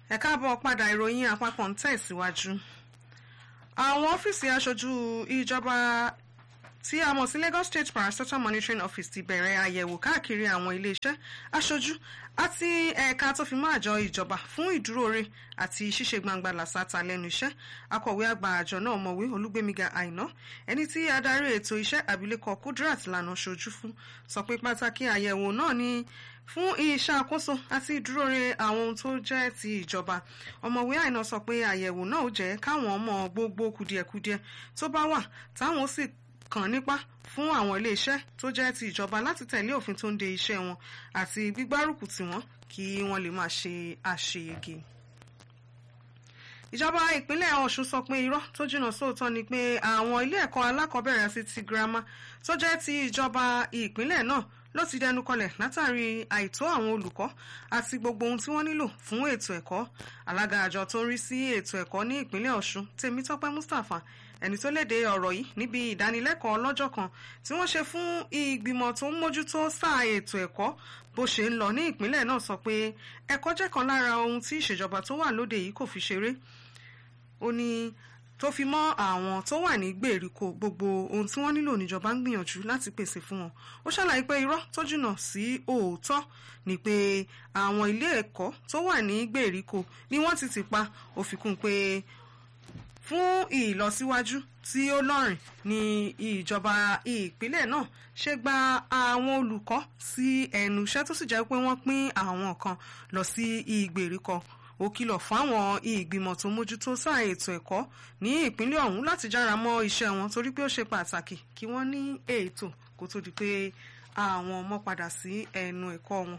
ẹ káàbọ̀ padà ìròyìn àpapọ̀ ń tẹ̀síwájú. àwọn ọ́fíìsì aṣojú ìjọba tí a mọ̀ sí Lagos State Parastatal Monitoring Office ti bẹ̀rẹ̀ àyẹ̀wò káàkiri àwọn iléeṣẹ́ aṣojú àti ẹ̀ka tó fi mọ́ àjọ ìjọba fún ìdúróore àti ṣíṣe gbangba làṣàtà lẹ́nu iṣẹ́ akọ̀wé àgbà àjọ náà mọ̀wé olúgbémiga àìná ẹni tí adarí ètò iṣẹ́ abilékọ Kudrat lànà ṣojú fún sọ pé pàtàkì àyẹ̀wò náà ni fún ìṣàkóso àti ìdúróore àwọn ohun tó jẹ́ ti ìjọba ọmọwé àìná sọ pé àyẹ̀wò náà ó jẹ́ káwọn mọ gbogbo kùdìẹ̀kudiẹ tó bá wà táwọn sì kàn nípa fún àwọn iléeṣẹ́ tó jẹ́ ti ìjọba láti tẹ̀lé òfin tó ń de iṣẹ́ wọn àti gbígbárùkù tì wọ́n kí wọ́n lè máa ṣe àṣeyege. ìjọba ìpínlẹ̀ Ọ̀ṣun sọ pé irọ́ tó jìnnà sóòótọ́ ni pé àwọn ilé ẹ̀kọ́ alákọ̀ọ́bẹ̀rẹ̀ àti ti girama tó jẹ́ ti ìjọba ìpínlẹ̀ náà ló ti dẹnu kọlẹ̀ látàrí àìtó àwọn olùkọ́ àti gbogbo ohun tí wọ́n nílò fún ètò ẹ̀kọ́ alága àjọ tó ń rí sí ètò ẹ̀kọ́ ní ìpínlẹ̀ Ọ̀ṣun Tèmítọ́pẹ́ Mustapha ẹni tó léde ọ̀rọ̀ yìí níbi ìdánilẹ́kọ̀ọ́ lọ́jọ́ kan tí wọ́n ṣe fún ìgbìmọ̀ tó ń mójútó sáà ètò ẹ̀kọ́ bó ṣe ń lọ ní ìpínlẹ̀ náà sọ pé ẹ̀kọ́ jẹ́ kan lára ohun tí ìṣèjọba tó wà lóde yìí kò fi ṣeré ó ní tó fi mọ́ àwọn tó wà ní gbèríko gbogbo ohun tí wọ́n nílò níjọba ń gbìyànjú láti pèsè fún wọn ó ṣàlàyé pé irọ́ tó jìnnà sí òótọ́ ni pé àwọn ilé ẹ̀kọ́ tó wà ní gbèríko ni wọ́n ti tì pa ó fi kún pé fún ìlọsíwájú tí ó lọ́rìn ní ìjọba ìpínlẹ̀ náà ṣe gba àwọn olùkọ́ sí ẹnu iṣẹ́ tó sì jẹ́ pé wọ́n pín àwọn kan lọ sí ìgbèríko ó kìlọ̀ fáwọn ìgbìmọ̀ tó mójútó sáà ètò ẹ̀kọ́ ní ìpínlẹ̀ ọ̀hún láti jára mọ́ iṣẹ́ wọn torí pé ó ṣe pàtàkì kí wọ́n ní ètò kó tó di pé àwọn ọmọ padà sí ẹnu ẹ̀kọ́ wọn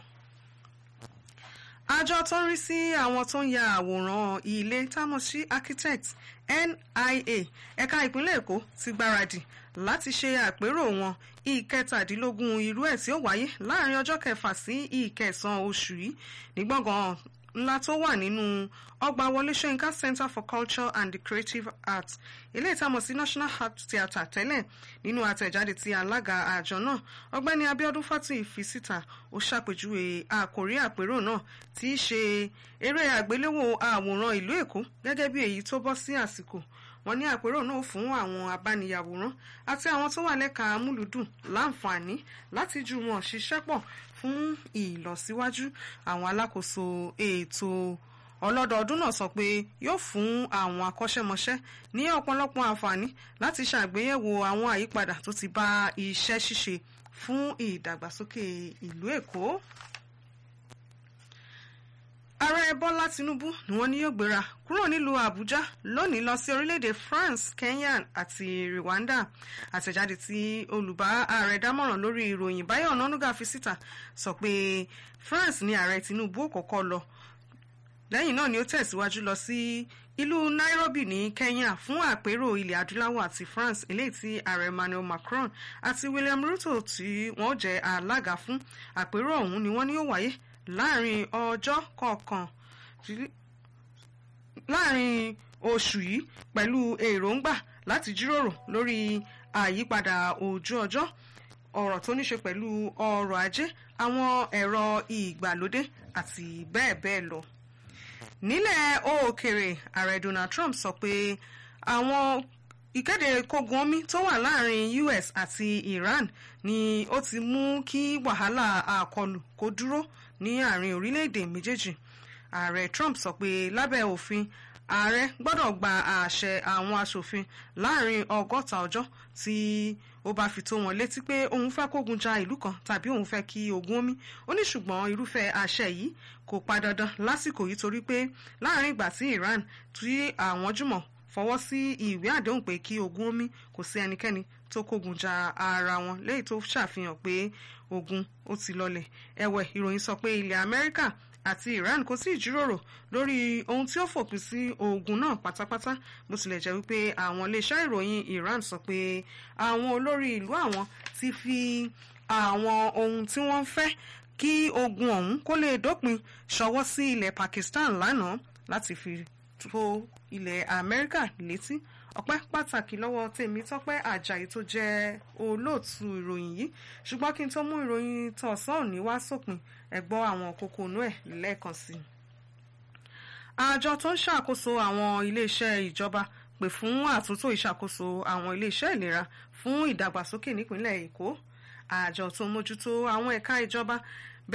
àjọ tó ń rí sí àwọn tó ń ya àwòrán ilé támọ̀ sí architect NIA ẹ̀ka ìpínlẹ̀ Èkó ti gbáradì láti ṣe àpérò wọn ìkẹtàdínlógún irú ẹ̀ tí ó wáyé láàrin ọjọ́ kẹfà sí ìkẹsàn-án oṣù yìí ní gbọ̀ngàn ńlá tó wà nínú ọgbà Wọlé Ṣóyínká Center for Culture and the Creative Arts ilé ìtamọ̀ sí National Art Theatre tẹ́lẹ̀ nínú àtẹ̀jáde tí alága àjọ náà ọ̀gbẹ́ni Abíọ́dún Fátúyì fi síta ó ṣàpèjúwe àkòrí àpérò náà tí í ṣe eré àgbéléwò àwòrán ìlú Èkó gẹ́gẹ́ bí èyí tó bọ́ sí àsìkò wọ́n ní àpérò náà fún àwọn abániyàwòrán àti àwọn tó wà lẹ́ka amúlùdùn láǹfààní láti jùmọ̀ ṣiṣẹ́ pọ̀ fún ìlọsíwájú àwọn alákòóso ètò ọlọ́dọọdún náà sọ pé yóò fún àwọn akọ́ṣẹ́mọṣẹ́ ní ọ̀pọ̀lọpọ̀ àǹfààní láti ṣàgbéyẹ̀wò àwọn àyípadà tó ti bá iṣẹ́ ṣíṣe fún ìdàgbàsókè ìlú Èkó ààrẹ bọ́lá tinubu ni wọ́n ní yóò gbéra kúrò nílùú àbújá lónìí lọ sí orílẹ̀-èdè france kenya àti rwanda àtẹ̀jáde tí olùbá ààrẹ dámọ̀ràn lórí ìròyìn báyọ̀ ọ̀nànúgà fi síta sọ pé france ni ààrẹ tinubu ó kọ́kọ́ lọ lẹ́yìn náà ni ó tẹ̀síwájú lọ sí ìlú nairobi ní kenya fún àpérò ilẹ̀ adúláwọ̀ àti france eléyìí tí ààrẹ emmanuel macron àti william ruto tí wọ́n jẹ́ alága fún àpérò ọ̀hún ni wọ́n ní ó wáyé láàrin ọjọ́ kọ̀ọ̀kan láàrin oṣù yìí pẹ̀lú èròǹgbà láti jíròrò lórí àyípadà ojú ọjọ́ ọ̀rọ̀ tó ní ṣe pẹ̀lú ọrọ̀ ajé àwọn ẹ̀rọ ìgbàlódé àti bẹ́ẹ̀ bẹ́ẹ̀ lọ. nílẹ̀ òkèrè ààrẹ Donald Trump sọ pé àwọn ìkéde kógun omi tó wà láàrin US àti Iran ni ó ti mú kí wàhálà àkọlù kó dúró ní àárín orílẹ̀-èdè méjèèjì ààrẹ Trump sọ pé lábẹ́ òfin ààrẹ gbọ́dọ̀ gba àṣẹ àwọn aṣòfin láàrin ọgọ́ta ọjọ́ tí ó bá fi tó wọn létí pé òun fẹ́ kógun ja ìlú kan tàbí òun fẹ́ kí ogun omi ó ní ṣùgbọ́n irúfẹ́ àṣẹ yìí kò pa dandan lásìkò yìí torí pé láàrin ìgbà tí Iran tí àwọn jùmọ̀ fọwọ́ sí ìwé àdéhùn pé kí ogun omi kò sí ẹnikẹ́ni tó kógun ja ara wọn léyìí tó ṣàfihàn pé ogun ó ti lọlẹ̀ ẹ̀wẹ̀ ìròyìn sọ pé ilẹ̀ Amẹ́ríkà àti Iran kò sí ìjíròrò lórí ohun tí ó fòpin sí ogun náà pátápátá bó tilẹ̀ jẹ́ wípé àwọn iléeṣẹ́ ìròyìn Iran sọ pé àwọn olórí ìlú àwọn ti fi àwọn ohun tí wọ́n fẹ́ kí ogun ọ̀hún kó lè dópin ṣọwọ́ sí ilẹ̀ Pakistan lánàá láti fi tó ilẹ̀ Amẹ́ríkà létí ọpẹ́ pàtàkì lọ́wọ́ tèmi tọ́pẹ́ àjàyí tó jẹ́ olóòtú ìròyìn yìí ṣùgbọ́n kí n tó mú ìròyìn tọ̀sán òní wá sópin ẹ gbọ́ àwọn kókó inú ẹ̀ lẹ́ẹ̀kan sí i. àjọ tó ń ṣàkóso àwọn iléeṣẹ́ ìjọba pè fún àtúntò ìṣàkóso àwọn iléeṣẹ́ ìlera fún ìdàgbàsókè nípìnlẹ̀ èkó àjọ tó ń mójútó àwọn ẹ̀ka ìjọba